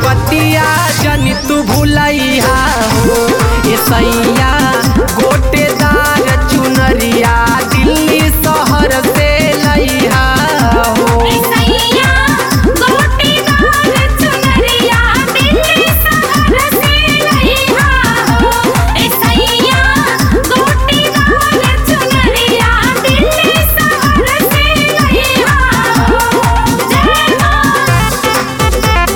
बतिया जनी तू भूलैहा हो ए सैया गोटेदार चुनरिया दिल्ली शहर से लैहा हो सैया गोटेदार चुनरिया दिल्ली शहर से लइहा हो ए सैया गोटेदार चुनरिया दिल्ली शहर से लइहा हो जय मां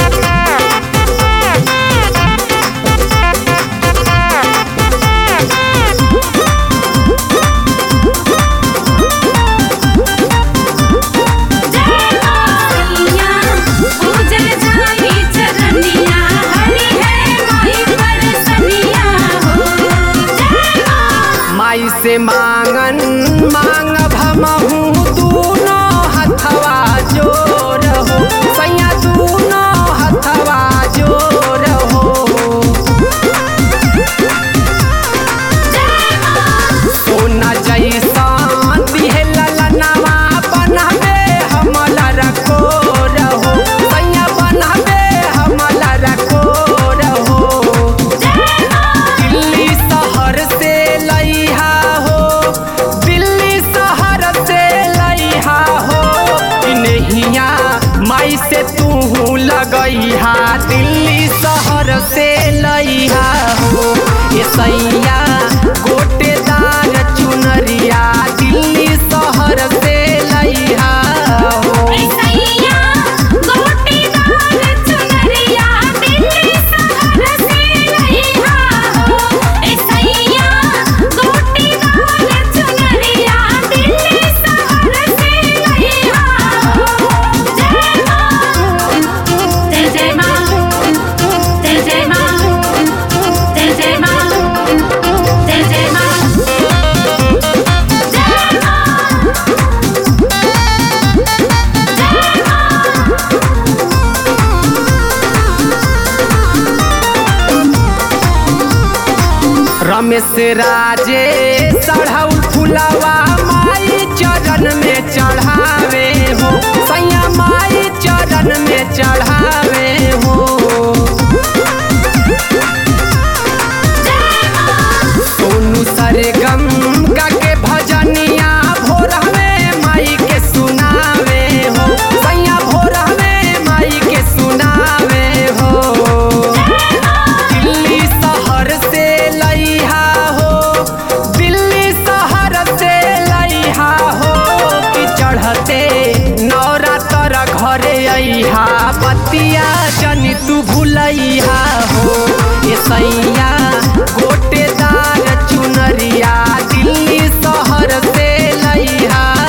सैया पूजन जाई चरनिया हरि है माई परसनिया हो जय मां माई से मांगन मांग भमहू दूनो हथवा जोर हो सैया दूनो हथवा जोर हो सोना जैसा दिहे ललनवा बनबे हमला रखो रहो सैया बनबे हमला रखो रहो दिल्ली शहर से लइहा हो दिल्ली शहर से लइहा हो इनहिया माई से तू लगइहा दिल्ली शहर से लइहा हो ए सैया गोटेदार चुनरिया दिल्ली शहर से लइहा हो सैया गोटेदार चुनरिया दिल्ली शहर से लइहा हो ए सैया गोटेदार चुनरिया दिल्ली शहर से लइहा हो जय मां जय जय मां जय जय मां जय जय मां जय जय मां जय मां रमेश राजे चढ़ाउल फुलवा माई चरण में चढ़ावे हो सैया माई चरण में चढ़ावे हो सोनू सरगम गा के भजनिया भोरहवे माई के सुनावे हो सैया भोरहवे माई के सुनावे हो दिल्ली शहर से लइहा हो दिल्ली शहर से लइहा हो कि चढ़ते नवरात्र घरे अइहा बतिया जनी तू भूलैहा हो ए सैया गोटेदार चुनरिया दिल्ली शहर से लइहा